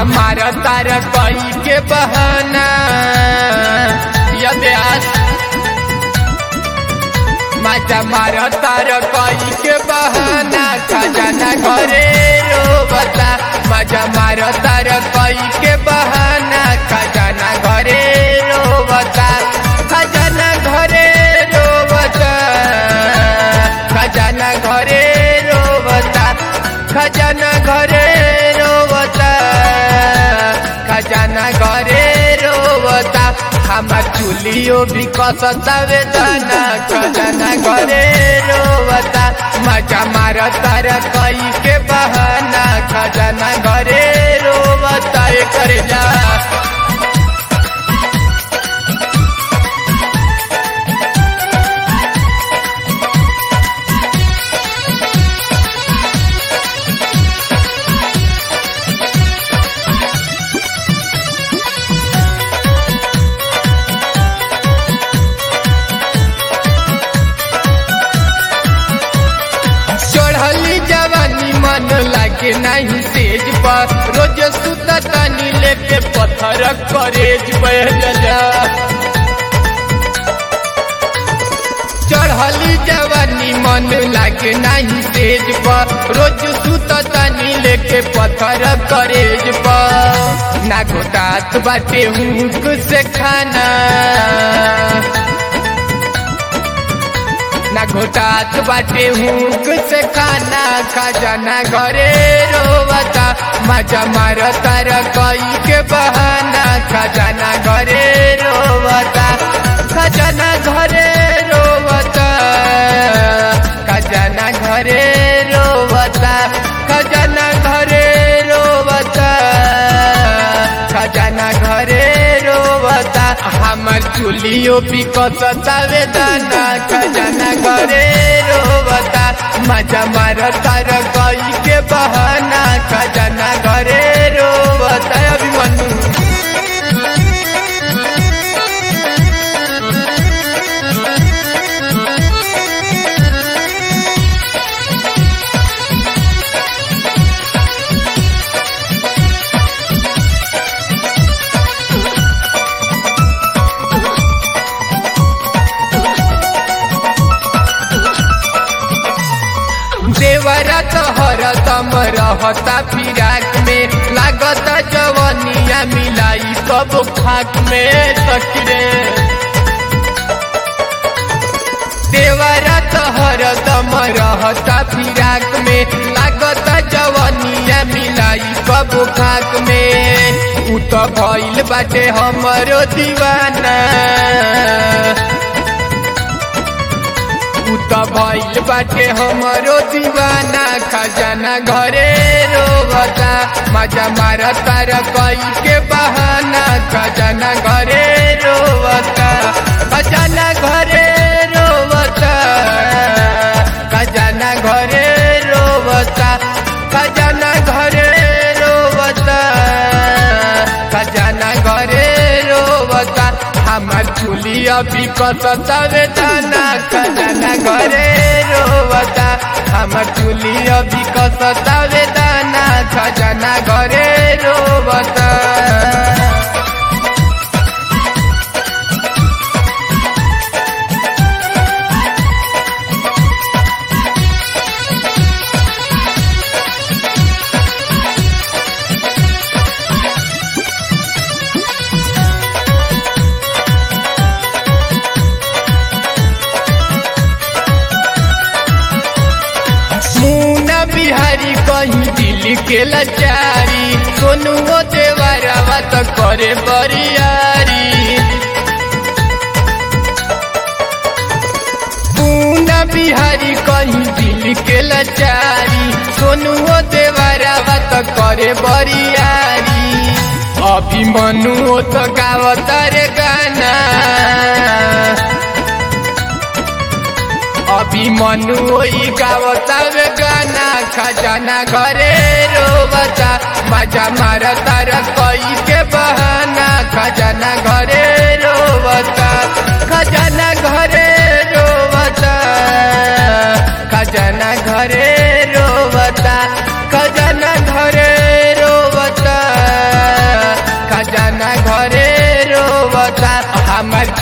मजा मार तार कई के बहाना यद्यास मजा मार तार कई के बहाना खजाना घरे रोबता मजा मार तार कई के बहाना खजाना घरे रोबता खजाना घरे रोबता खजाना घरे रोबता खजाना घरे रोबता खजाना घरे रोबता हमार चुलियो भी कसता वेदना खजाना घरे रोबता मजा मार तार कई के बहाना खजाना घरे रोबता कर जा चढ़ली जवानी मन लागे नहीं तेज पर रोज सुता तानी लेके पत्थर करेज बह जा चढ़ली जवानी मन लागे नहीं तेज पर रोज सुता तानी लेके पत्थर करेज पर ना घोटात बाटे हुक से खाना ना घोटात बाटे हुक से खाना खजाना घरे रोवता मजा मार तार कई के बहाना खजाना घरे रोवता खजाना घरे रोवता खजाना घरे रोवता खजाना घरे रोवता खजाना घरे रोवता हमर चुलियो भी कसता वेदना खजाना घरे रोवता मजा मार तार कई के बहाना खजाना घरे रोवता अभिमन्यु देवरा तोहर तम रहता फिराक में लागत जवनिया मिलाई सब खाक में तकरे देवरा तोहर तम रहता फिराक में लागत जवनिया मिलाई सब खाक में उ तो भइल बाटे हमरो दीवाना त भइल बाटे हमरो दीवाना खजाना घरे रोबता मजा मार तार कई के बहाना खजाना घरे रोबता खजाना घरे रोबता खजाना घरे रोबता खजाना घरे रोबता खजाना घरे रोबता हमार चुली अभी कसता वेदना खजाना घरे रोबता हमार चुली अभी कसता वेदना खजाना घरे रोबता मुना बिहारी कहीं दिल के लाचारी सोनू देवरवा तो करे बरियारी मुना बिहारी कहीं दिल के लाचारी सोनू देवरवा तो करे बरियारी अभी मनु तो गावता रे गाना अभी मनु ओई गावता वे गाना खजाना घरे रोबता मजा मार तार कई के बहाना खजाना घरे रोबता खजाना घरे रोबता खजाना घरे रोबता खजाना घरे रोबता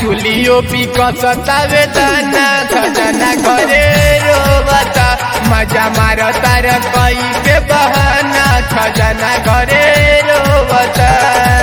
जुलियो भी कसतावे दाना खजाना घरे रोवता मजा मारो तार कई के बहाना खजाना घरे रोवता